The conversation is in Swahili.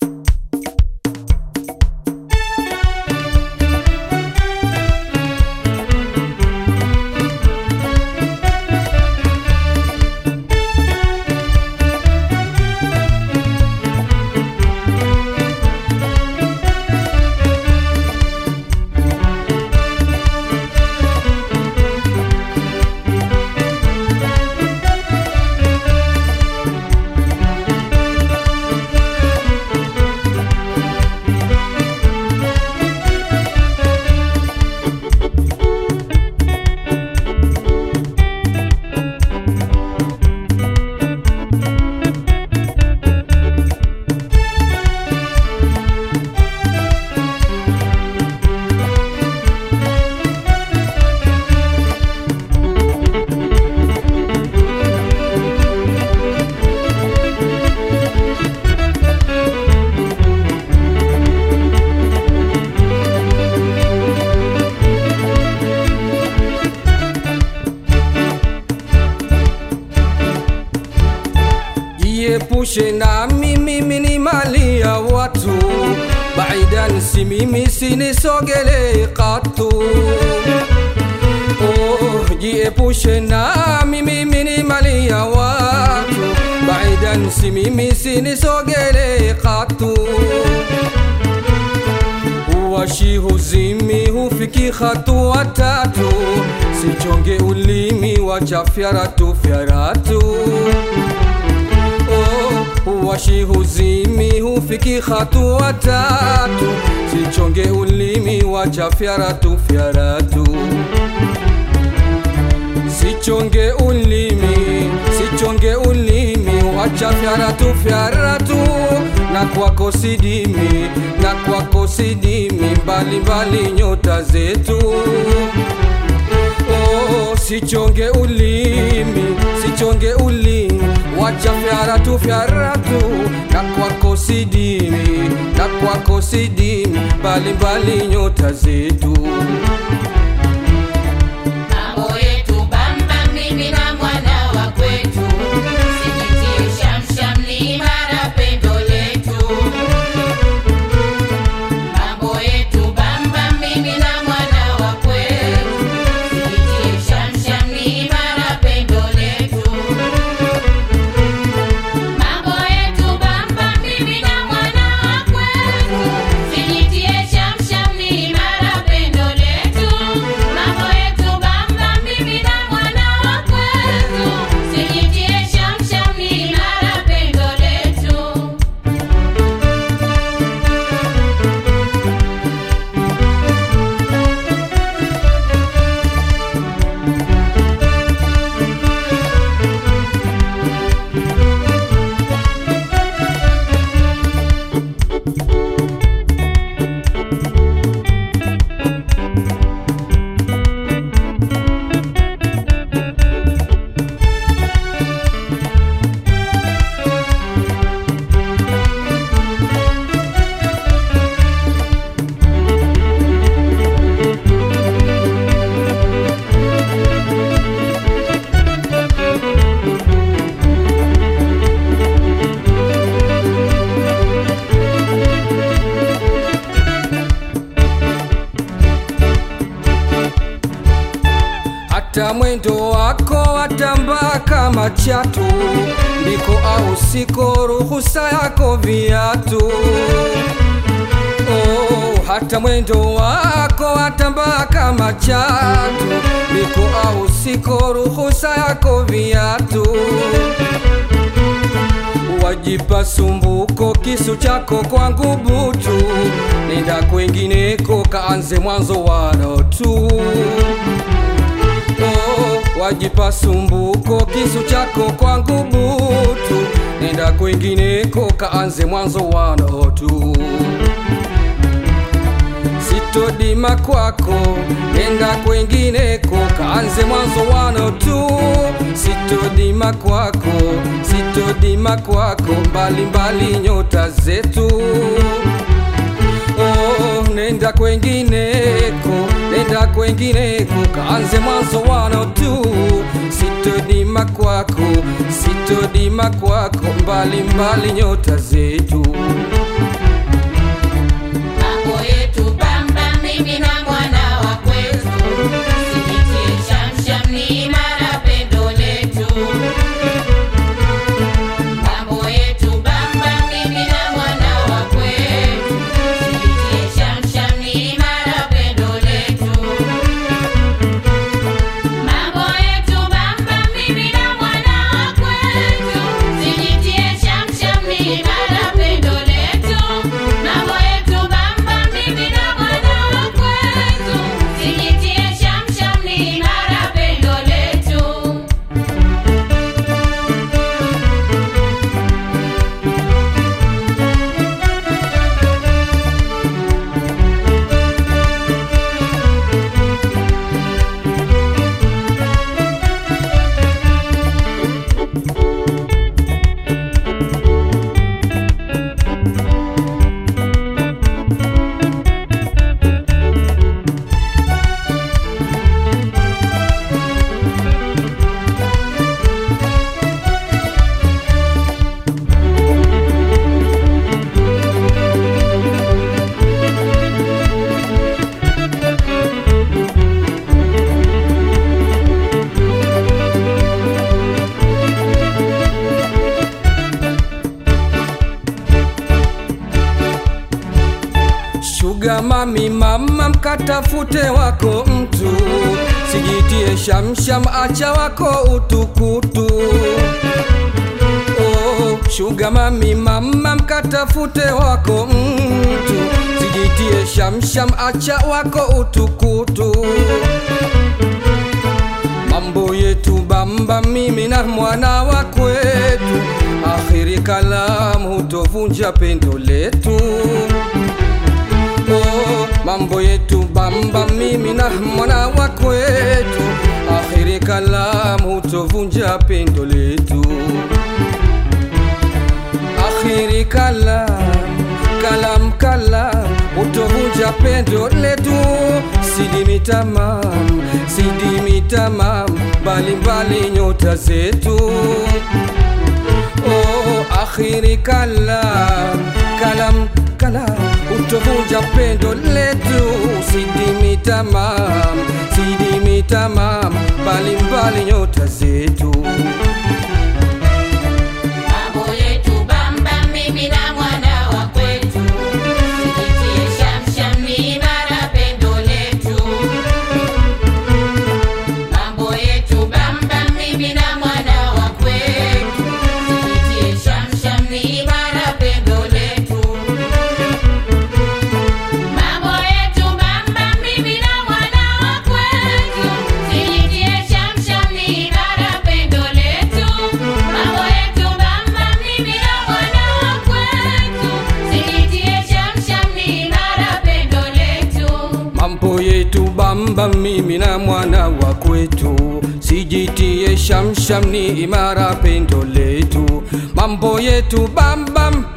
Jiepushe nami, mimi ni mali ya watu, baidan si mimi, sinisogele katu. Oh, jiepushe nami, mimi ni mali ya watu, baidan si mimi, sinisogele katu. Uwashi huzimi hufiki hatua tatu, sichonge ulimi wacha fyaratu fyaratu washi huzimi hufiki hatua tatu, sichonge ulimi wacha fyaratu fyaratu, sichonge ulimi sichonge ulimi wacha fyaratu fyaratu, na kwako sidimi na kwako sidimi, mbali mbali nyota zetu Oh, sichonge ulimi sichonge ulimi wacha fyaratu fyaratu na kwako sidimi na kwako sidimi mbalimbali nyota zetu Mambo yetu bamba, mimi na mwana wa kwetu, sijitie shamsham, ni imara pendo letu. Mambo yetu bamba, mimi na mwana wa kwetu, sijitie shamsham, ni imara pendo letu. Mambo yetu bamba, mimi na mwana wa kwetu, sijitie shamsham, ni imara pendo letu. Mambo yetu bamba, mimi na mwana wa kwetu, sijitie shamsham, ni imara pendo letu. hata mwendo wako watambaa kama chatu, ndiko au siko ruhusa yako viatu. Oh, hata mwendo wako watambaa kama chatu, ndiko au siko ruhusa yako viatu. Wajipa sumbuko kisu chako kwangu butu, nenda kwengineko kaanze mwanzo wano tu oh, wajipa sumbuko kisu chako kwangu butu, nenda kwingineko kaanze mwanzo wano tu. Sitodima kwako, nenda kwingineko kaanze mwanzo wano tu. Sitodima kwako, sitodima kwako, mbali mbali nyota zetu oh, nenda kwengineko, nenda kwengineko, kaanze mwanzo wano tu. Sitodima kwako, sitodima kwako, mbali mbali nyota zetu shuga mami mama mkatafute wako mtu sijitie shamsham acha wako utukutu oh, shuga mami mama mkatafute wako mtu sijitie shamsham acha wako utukutu mambo yetu bamba mimi na mwana wa kwetu akhiri kalamu hutovunja pendo letu oh, mambo yetu bamba mimi na mwana wa kwetu akhiri kalamu hutovunja pendo letu akhiri kalam kalam kalam utovunja pendo letu sidimi tamam sidimi tamam mbalimbali nyota zetu oh, akhiri kalam kalam kalam utovunja pendo letu sidimi tamam sidimi tamam mbalimbali nyota zetu Mambo yetu bamba mimi na mwana wa kwetu Sijitie shamsham ni imara pendo letu Mambo yetu bamba mimi na mwana wa kwetu Sijitie shamsham ni imara pendo letu Mambo yetu bamba mimi na mwana wa kwetu Sijitie shamsham ni imara pendo letu Mambo yetu bamba mimi na mwana wa kwetu Sijitie shamsham ni imara pendo letu mambo yetu bamba mimi na mwana wa kwetu sijitie shamsham ni imara pendo letu mambo yetu bambam